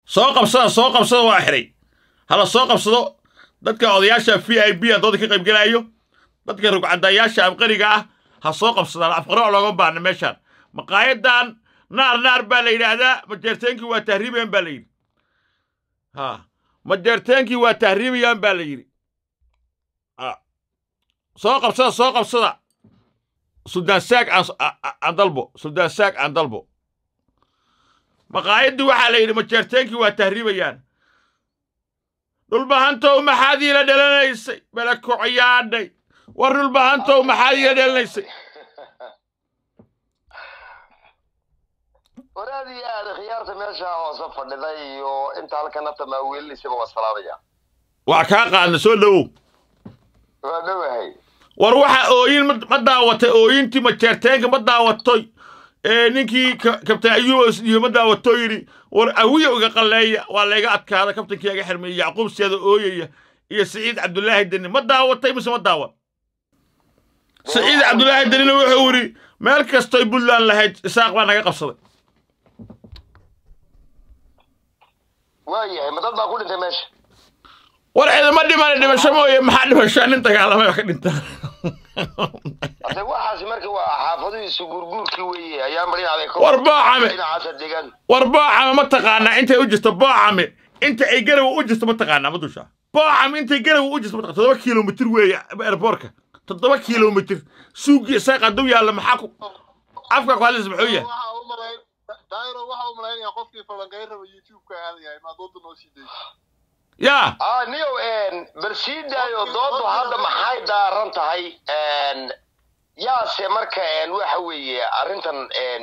soo qabsada soo qabsada waa xiray hala soo qabsado dadka odayaasha v i b a dooda ka qaybgelaayo dadka rugcadayaasha abqariga ah ha soo qabsadaan afqaro looga baahna meeshaan maqaayadan naar naar baa la yidhaahdaa majeerteenkii waa tahriibayaan baa la yidhi ha majeerteenkii waa tahriibayaan baa la yidhi soo qabsada soo qabsada suldaan saag aan dalbo suldaan saag aan dalbo maqaayaddii waxaa la yidhi majeerteenkii waa tahriibayaan dhulbahantow maxaad iila dhalanaysay balakocayaadhay war dhulbahantow maxaad iila dhalanaysay waraad iyo aada khiyaarta meesha hoose fadhiday iyo inta halkana tamaawiilisaba waa salaamaya waa kaa qaadna soo dhowow waa dhowahay war waxa ooyin ma daawatay ooyintii majeerteenka ma daawatoy ee ninkii kabtan ayuub iyo ma daawato yidhi war awiya iga qalleeya waa layga adkaada kabtankii iga xirmay yacquub seeda ooyaya iyo siciid cabdulaahi deni ma daawatay mise ma daawan siciid cabdulaahi denina wuxuu yidhi meel kastoy puntland lahayd isaaq baa naga qabsaday waayahay ma dad baa ku dhintay meesha war ciidama dhimana dhimasho mooye maxaa dhimashaa nin dagaalamay wax ka dhintaan hade waxaasi marka waa xaafadihiisu guurguurkii weeye ayaa marinaday war boocame dhinacaasa deegaan war boocame ma taqaanaa intay u jirto boocame inta ay garawa u jirto ma taqaanaa ma dushaa boocame intay garawa u jirto ma taqaanaa toddoba kilomitir weeye airboortka toddoba kilomitir suugii isaaq hadduu yaalla maxaa ku afka ku hadlaysa muxuu yahay daayiro waxa u malaynaya qofkii falanqayn raba youtube-ka aadayahay maa dooda noo sii dayso yaa ah niyow bal sii daayo doodu hadda maxay daaran tahay yaase marka waxa weeye arrintan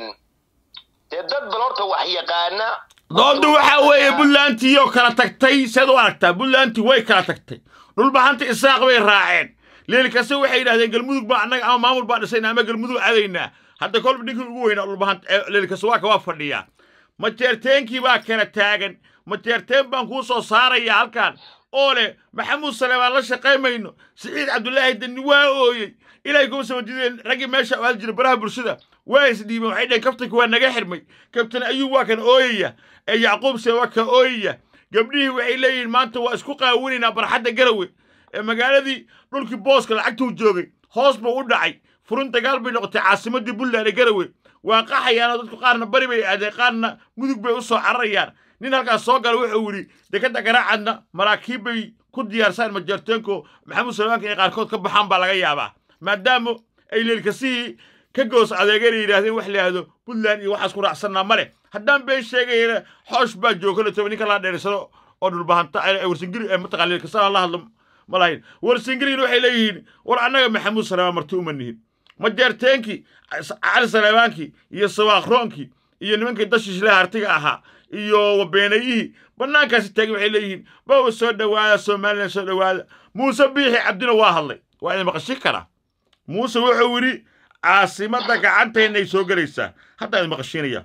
dee dad bal horta wax yaqaana doodu waxaa weeye puntlandtii oo kala tagtay seed u aragtaa puntlandtii way kala tagtay dhulbahanta isaaq bay raaceen leeli kase waxay yidhahdeen galmudug baa annaga ama maamul baa dhisayna ama galmudug aadaynaa hadda kolba ninkii ugu weynaa dhulbahanta leeli kase waa ka waa fadhiyaa majeerteenkii baa kala taagan majeerteen baan kuu soo saarayaa halkan oo leh maxamuud saleebaan la shaqaymayno siciid cabdulaahi deni waa ooyey ilaahay kuma samajideen raggii meesha aal jira baraha bulshada waa isdhiibeen waxay dhaheen kabtanka waa naga xirmay kabtan ayuub waa kan ooyaya ee yacquub se waa ka ooyaya gabdhihii waxay leeyihiin maanta waa isku qaawinaynaa barxadda garawe ee magaaladii dhulkii booska lacagtuu joogay hoos buu u dhacay furun dagaal bay noqotay caasimaddii puntland ee garawe waa qaxayaanoo dadku qaarna bari bay aadeen qaarna mudug bay u soo cararayaan nin halkaas soo gala wuxuu yidhi dekadda garaacadna maraakiib bay ku diyaarsaan majeerteenko maxamuud salmaanka inay qaarkood ka baxaan baa laga yaabaa maadaama ay leelkasihii ka goos adeegana yidhaahdeen wax layihahdo puntland iyo waxaas ku raacsannaa ma leh haddaan been sheegayana xoosh baa jooga la toba ninka laa dheerisano oo dhulbahanta warsingiri mataqaa leelkasana la hadlo ma lahayn warsingirina waxay leeyihiin war annaga maxamuud salmaan marti uma nihin majeerteenkii cali saleebaankii iyo sawaaqroonkii iyo nimankii dashiishle hartiga ahaa iyo wabeenayihii bannaankaasi taagin waxay leeyihiin bawa soo dhowaada somalilan soo dhowaada muuse biixi cabdina waa hadlay waa idin maqashin karaa muuse wuxuu yidhi caasimadda gacantaynay soo gelaysaa haddaa idin maqashiinaya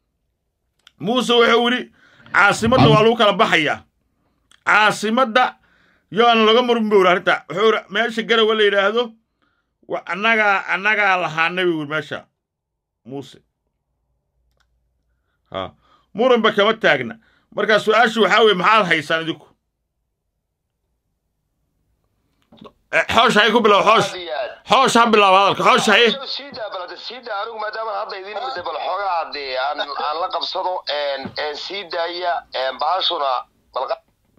muuse wuxuu yidhi caasimadda waa lagu kala baxayaa caasimadda yoana laga murmi bowra arrinta wuxuu yidhi meesha garawa la yidhaahdo annagaa annagaa lahaanay buu yidhi meesha muuse ha muranba kama taagna markaa su-aashu waxaa weye maxaad haysaan idinku xoosh hay ku bilaabo xoosh xoosh ha bilaabo hadalka xoosh haye siida balade siida anigu maadaama hadda idin imida bal xoogaa dee aan aan la qabsado sii daaya bahashuna balqa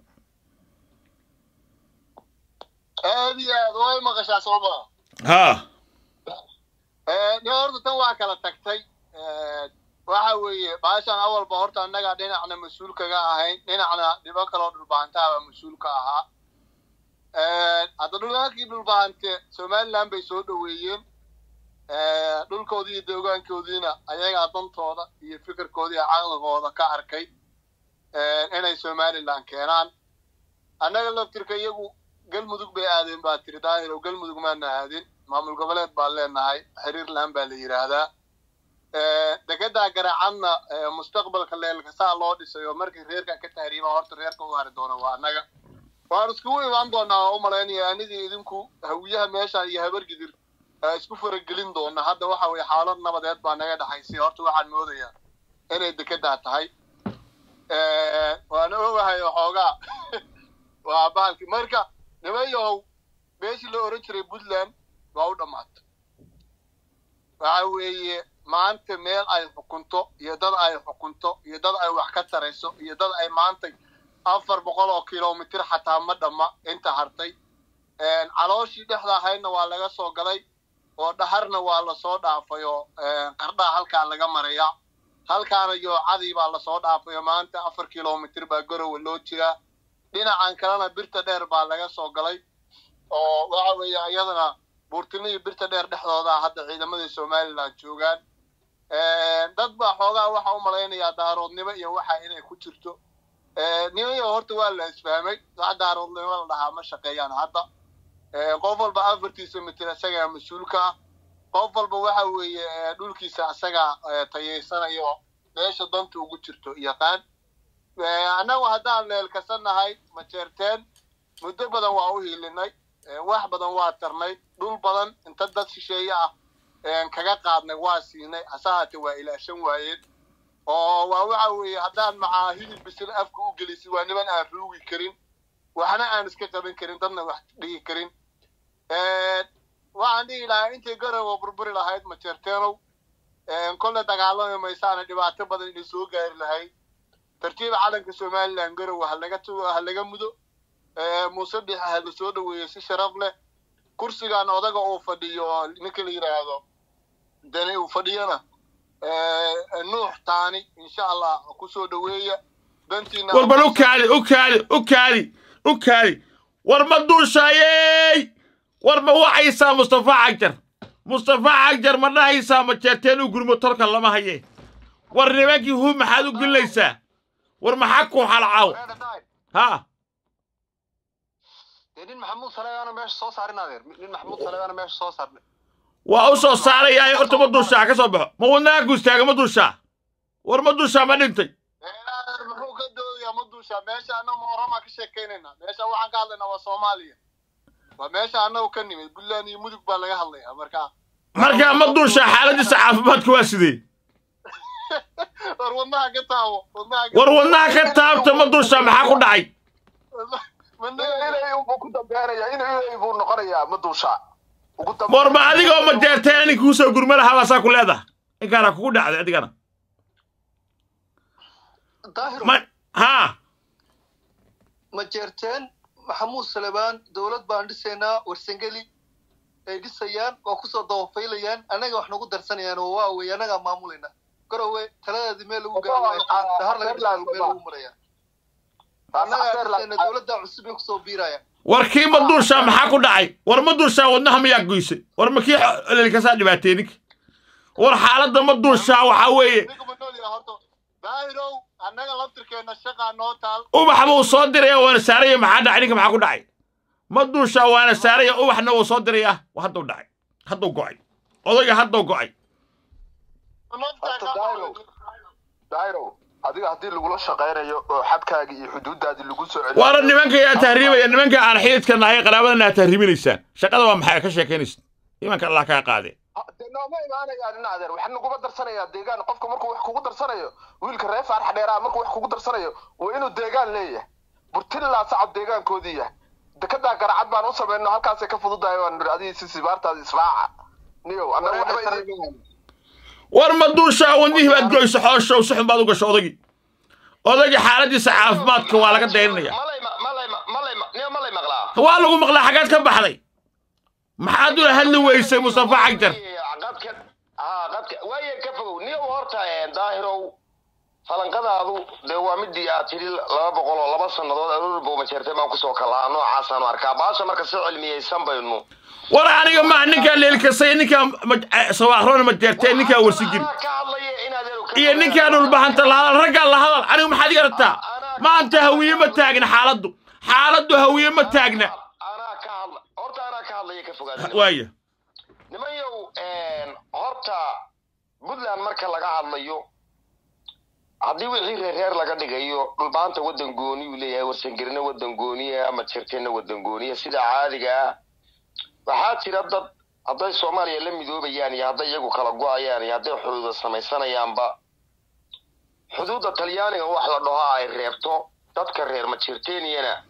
aad iyo aad way maqashaa soo maa ha nin horta tan waa kala tagtay waxa weeye baashan awalba horta annaga dhinacna mas-uul kaga ahayn dhinacna dhibo kaloo dhulbahantaaba mas-uul ka ahaa hadda dhulkii dhulbahante somaliland bay soo dhoweeyeen dhulkoodii iyo deegaankoodiina ayagaa dantooda iyo fikirkoodii iyo caqligooda ka arkay inay somaliland keenaan annaga laftirka iyagu galmudug bay aadeen baa tiri daahir oo galmudug maana aadin maamul goboleed baan leenahay xiriirland baa la yidhaahdaa degadaa garaacadna mustaqbalka leelkasaa loo dhisay oo markii reerkan ka tahriiba horta reerka u hari doona waa annaga waan iskugu imaan doonaa oo u malaynaya anigii idinku hawiyaha meesha iyo habargidir isku faragelin doona hadda waxa weye xaalad nabadeed baa naga dhexaysay horta waxaan moodayaa inay dekedaa tahay baalki marka niman yahow meeshii la oran jiray puntland waa u dhammaatay waxa weeye maanta meel ay xukunto iyo dad ay xukunto iyo dad ay wax ka tarayso iyo dad ay maantay afar boqol oo kilomitir xataa ma dhamma inta hartay calooshii dhexda ahaydna waa laga soo galay oo dhaharna waa lasoo dhaafay oo qardhaa halkaa laga marayaa halkaana yoocadii baa lasoo dhaafayo maanta afar kilomitir baa garowe loo jiraa dhinacan kalena birta dheer baa laga soo galay oo waxa weeye iyadana buurtino iyo birta dheer dhexdooda hadda ciidamadii somaliland joogaan dad baa xoogaa waxa u malaynayaa daaroodnimo iyo waxa inay ku jirto nimayo horta waa la isfahmay wax daaroodnimo la dhahaa ma shaqeeyaan hadda qof walba afartiisa mitir isagaa mas-uulka ah qof walba waxa weeye dhulkiisa isagaa tayaysanayo meesha danta ugu jirto yaqaan annagu haddaan leelkasanahay ma jeerteen muddo badan waa u hiilinay wax badan waa tarnay dhul badan inta dad shisheeye ah kaga qaadnay waa siinay hase haate waa ilaashan waayeen oo waa waxa weeye haddaan macaa hilib bisil afka u gelisid waa niman aan ruugi karin waxna aan iska qaban karin dadna wax dhigi karin waxaan dhihi lahaa intay garowa burburi lahayd ma jeerteenow kolle dagaalami maysaana dhibaato badan inay soo gaari lahayd tartiiba calanka somaliland garowe halaga ha laga mudo muuse bixa ha la soo dhaweeyo si sharaf leh kursigan odaga uu fadhiyo ninka la yidhaahdo dani uu fadhiyona nuux taani insha allah kusoo dhaweeya dantiina war bal u kaadi u kaadi u kaadi u kaadi war ma duushaayey war ma wacaysaa mustafa cagjar mustafa cagjar ma dhahaysaa ma jeerteen u gurmo tolka lama haye war nimankii hu maxaad u gelinaysaa war maxaa ku xalcaaw ha nin maxamuud saleegaana meesha soo saarin adeer nin maxamuud saleegaana meesha soo saarnay waa u soo saarayaa horta ma duushaa ka soo baxo ma wadnaha ku istaaga ma duushaa war ma duushaa ma dhintay muxuu ka doodayaa ma duushaa meesha annagu ma oramaa ka sheekaynaynaa meesha waxaan ka hadlaynaa waa soomaaliya waa meesha annagu ka nimid puntland iyo mudug baa laga hadlayaa marka markaa ma duushaa xaaladiisa caafimaadka waa sidee war wadnaha ka taabo wadnaha war wadnaha ka taabta ma duushaa maxaa ku dhacay inay buu ku dambeynaya in inay buu noqonayaa ma duushaa ugu dambe war ma adigoo ma jeerteen ninka kuu soo gurma lahaa baasaa ku leedaha ninkaana kugu dhacday adigana daahir ma haa ma jeerteen maxamuud salebaan dowlad baan dhisaynaa warsangeli ay dhisayaan waa kusoo dabafaylayaan annaga wax nagu darsanayaan oo waa wey annagaa maamulayna garowe taladeedii meel lagu gaaro dahar laga dhisayo meel lagu maraya annagaa dhisayna dowladda cusub ay kusoo biirayaan war kii ma duushaa maxaa ku dhacay war ma duushaa wadnaha miyaa goysay war ma kii lelkasaa dhibaatee ninka war xaaladda ma duushaa waxaa weeye ninka ma nool yahay horta daahirow annaga laftirkeenna shaqaa noo taal ubax buu soo diraya waana saaraya maxaa dhacay ninka maxaa ku dhacay ma duushaa waana saaraya ubaxna wuu soo diraya hadduu dhacay hadduu go'ay odayga hadduu go'ay daahiro adiga haddii lagula shaqaynayo oo xadkaagii iyo xuduuddaadii lagu soo celiyo waana nimanka yaa tahriibaya nimanka aan xididka nahay qaraabadana aad tahriibinaysaan shaqada waa maxay ka sheekaynaysa imanka allah kaa qaadee de nooma imaanayaan ina adeer waxaa naguma darsanayaa deegaan qofka markuu wax kugu darsanayo wiilka reer faarax dheeraa markuu wax kugu darsanayo waa inuu deegaan leeyahay burtillaa sacab deegaankoodii yahay dekedaa garacad baan u samayno halkaasay ka fududahay waan niri adigii si sibaartaada israaca niyow annaga waxba idin war ma duushaa wadnihii baad goyso xooshow si xun baad u gasho odagii odagii xaaladiisa caafimaadka waa laga dayrinaya malay ma- malay ma- malay ma- niyo malay maqlaa waa lagu maqlaa xaggaad ka baxday maxaad ula hadli weysay mustafa cagjar qadka haa qadka waaye ka fogow niyo horta daahirow falanqadaadu dee waa midii aad tidhi laba boqol oo laba sannadood aroor booma jeertay baan kusoo kalaa noocaasaan arkaa baasha marka si cilmiyeysan baynu war aniga maa ninkaa leelkasay ninkaa sawaaqroona ma jeerteen ninkaa warsigiri Anaa ka hadlaya inaad ero ka iyo ninkaa dhulbahanta la hadal raggaa la hadal anigu maxaad iga rabtaa maanta hawiye ma taagna xaaladdu xaaladdu hawiye ma taagna anaa ka hadla horta anaa ka hadlaya ka fogaada waaya nimanyow horta puntland marka laga hadlayo haddii wixii reer reer laga dhigayo dhulbaanta waddan gooni uu leeyahay warsangerina waddan gooniya ama jirteenna waddan gooniya sida caadiga ah waxaa jira dad hadday soomaaliya la midoobayaan iyo hadday iyagu kala go-ayaan iyo hadday xuduuda samaysanayaanba xuduudda talyaaniga wax la dhaho ay reebto dadka reer majirteniyana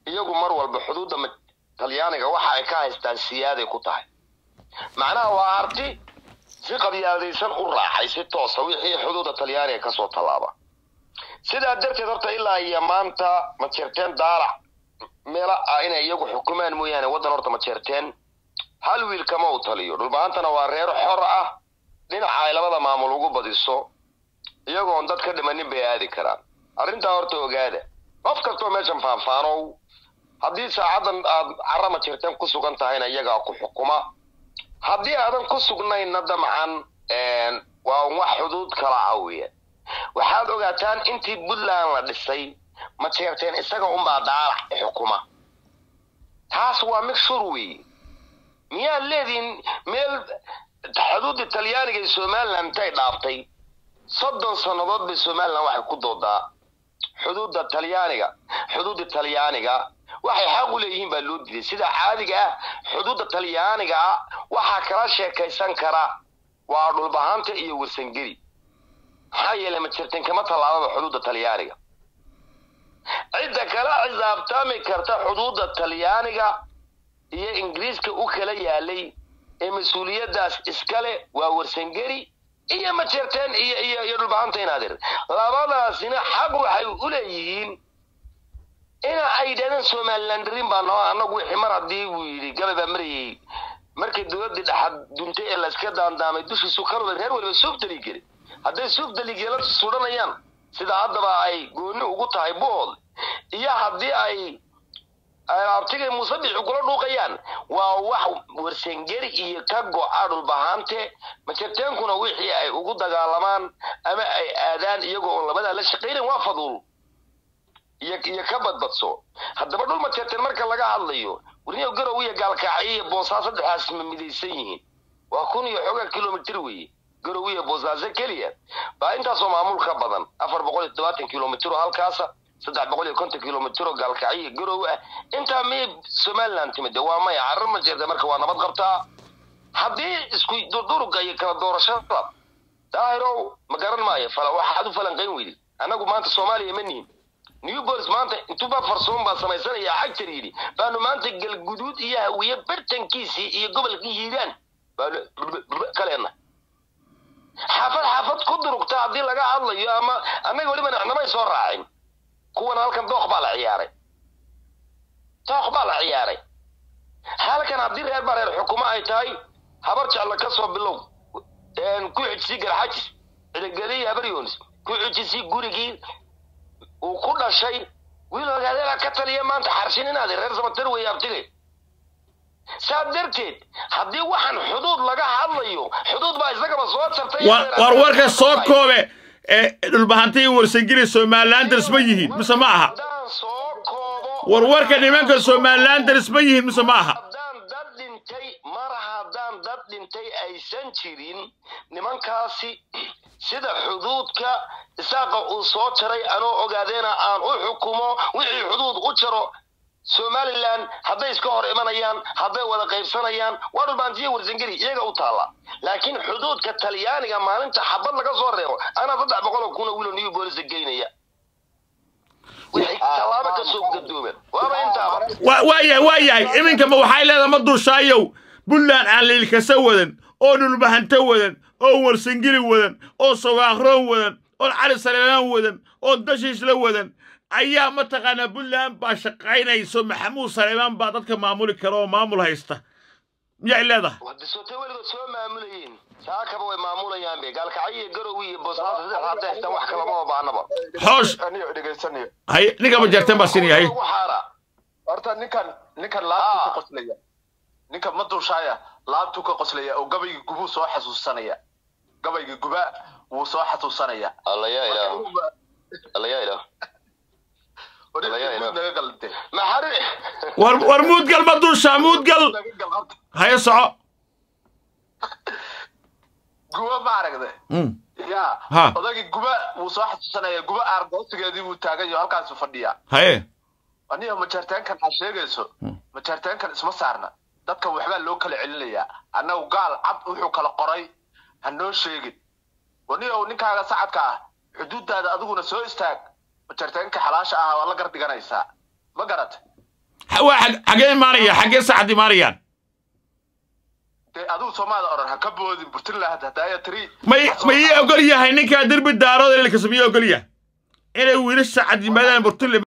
iyagu mar walba xuduudda ma- talyaaniga waxa ay ka haystaan siyaaday ku tahay macnaha waa arti si qabyaaladaysan u raacay si toosa wixii xuduudda talyaaniga kasoo tallaaba sidaa darteed horta ilaa iyo maanta ma jirteen daalac meela ah inay iyagu xukumaan mooyaane waddan horta ma jirteen hal wiil kama u taliyo dhulbaantana waa reer xor ah dhinaca ay labada maamul ugu badiso iyagoon dad ka dhimanin bay aadi karaan arrintaa horta ogaada qof kastoo meeshan faanfaanow haddii saacadan aad carama jirteen ku sugan tahayna iyagaa ku xukuma haddii aadan ku sugnayna damcan waa un wax xuduud kala ah weya waxaad ogaataan intii puntland la dhisay ma jeerteen isaga unbaa daalac xukuma taas waa mixshur weeye miyaad leedihin meel xuduudda talyaaniga ee somaliland intay dhaaftay soddon sannadood bay somaliland waxay ku doodaa xuduudda talyaaniga xuduudda talyaaniga waxay xaq u leeyihiin baa loo diiday sida caadiga ah xuduudda talyaaniga ah waxaa kala sheekaysan kara waa dhulbahanta iyo warsangeli maxaa yeelay ma jirtin kama tallaababa xuduudda talyaaniga cidda kala xisaabtami karta xuduudda talyaaniga iyo ingiriiska u kala yaalay ee mas-uuliyaddaas iskale waa warsangeli iyo majeerteen iyo iyo iyo dhulbahanta inaadir labadaasina xaq waxay u leeyihiin ina ay yidhahdeen somalilandarin baa noo annagu wixii mar haddii buu yidhi gabay baa marayay markii dowladdii dhaxad duntay ee layska daandaamay dushiisu karwada reer waliba suuf daligeli hadday suuf daligeela sudhanayaan sida haddaba ay gooni ugu tahay buhood iyo haddii ay abtigay muusabixi kula dhuuqayaan waa wax warsangeri iyo ka go-a dhulbahante majerteenkuna wixii ay ugu dagaalamaan ama ay aadaan iyagoo oon labadaa la shaqaynayn waa faduul iyo iyo ka badbadso haddaba dhul majerteen marka laga hadlayo warniyo garow iyo gaalkacyo iyo boosaaso saddexdaas ma midaysan yihiin waa kun iyo xoogaa kilomitr weeye garow iyo boosaaso keliya baa intaasoo maamul ka badan afar boqol iyo toddobaatan kilomitr oo halkaasa saddex boqol iyo konton kilomitr oo gaalkacyo iyo garow ah intaa miyay somaliland timid waa maya carar ma jirta marka waa nabad qabtaa haddii isku durduruga iyo kala doorashada daahirow ma garan maayo fala waxaad u falanqayn weydi annagu maanta soomaaliya ma nihin new bolis maanta intuba farsoon baa samaysanaya cagtar yidhi baanu maanta galguduud iyo hawiye bartankiisii iyo gobolkii hiiraan baanu kaleena xaafad xaafad ku durugta haddii laga hadlayo ama annaga weliba namay soo raacin kuwan halkan dooq baa la ciyaaray dooq baa la ciyaaray halkan haddii reer baa reer xukumo ay tahay habar jecla ka soo bilow ku xijisii garxajis cidigeliyi habar yoonis ku xijisii gurigii uu ku dhashay wiil ogaadeela ka taliya maanta xarshin inaad reer samatar weeye abtigay saa darteed haddii waxaan xuduud laga hadlayo xuduud baa isagaba soo tartay war warka soo koobe ee dhulbahanta iyo warsangeli somalilanders ma yihiin mise ma aha haddaan soo koobo war warka nimanka somalilanders ma yihiin mise ma aha haddaan dad dhintay mar haddaan dad dhintay aysan jirin nimankaasi sida xuduudka isaaqa uu soo jaray anoo ogaadeena aan u xukumo wixii xuduud u jaro somaliland hadday iska hor imanayaan hadday wada qaybsanayaan waa dhulbaantiya warsangeli iyaga u taalla laakiin xuduudka talyaaniga maalinta xabad laga soo reebo anaa saddex boqol oo kuna wiilo new bolisa geynaya wixii tallaabo ka soo gadoomeen waaba intaaba wa- waa yahay waa yahay iminkama waxay leedahay ma duushaayow puntland aan liilkasa wadan oo dhulbahanto wadan oo warsangeli wadan oo sawaaqroon wadan oo cali saleelaan wadan oo dashiisla wadan ayaa mataqaanaa puntland baa shaqaynayso maxamuud saleemaan baa dadka maamuli kara oo maamul haysta miyay leedahay wadisotay weligood soo maamulayeen saakaba way maamulayaan be gaalkacyo iyo garowi iyo boosaaso saddex hadda haystaan wax kalama baanaba xoosh aniyo dhegaysanayo hay ninkama jarteen baa sinaya hay ugu xaara horta ninkan ninkan laabtuu Ah. ka qoslaya ninkan ma dulshaaya laabtuu ka qoslaya oo gabayga gubuu soo xasuusanaya gabayga guba wuu soo xasuusanaya alla yaa ilaah alla yaa ilaah Warista Walahi, guud naga galante maxari war war muudgal ma duushaa muudgal naga gal horta haya soco guba ma aragde Mm. ya Ha. odagii guba wuu soo xasuusanaya guba aargoosigeedii buu taagan yaho halkaasu fadhiyaa haye aniyo majaarteenkan aad sheegayso majaarteenkan isma saarna dadkan waxbaa loo kala celinayaa annagu gaal cad wuxuu kala qoray ha noo sheegin waniyo ninkaaga sacadka ah xuduudaada adiguna soo istaag majaarteenka xalaasha ah waa la gar dhiganaysaa ma garat Ha- waa xag- xagee imaanaya xagee saacad imaanayaan dee adigu soomaada oran ha ka boodin puntland hadaya tiri may ma ii ogol yahay ninkaa derbi daarood ililkasa ma ii ogol yahay inay wiilasha cad yimaadaan burtule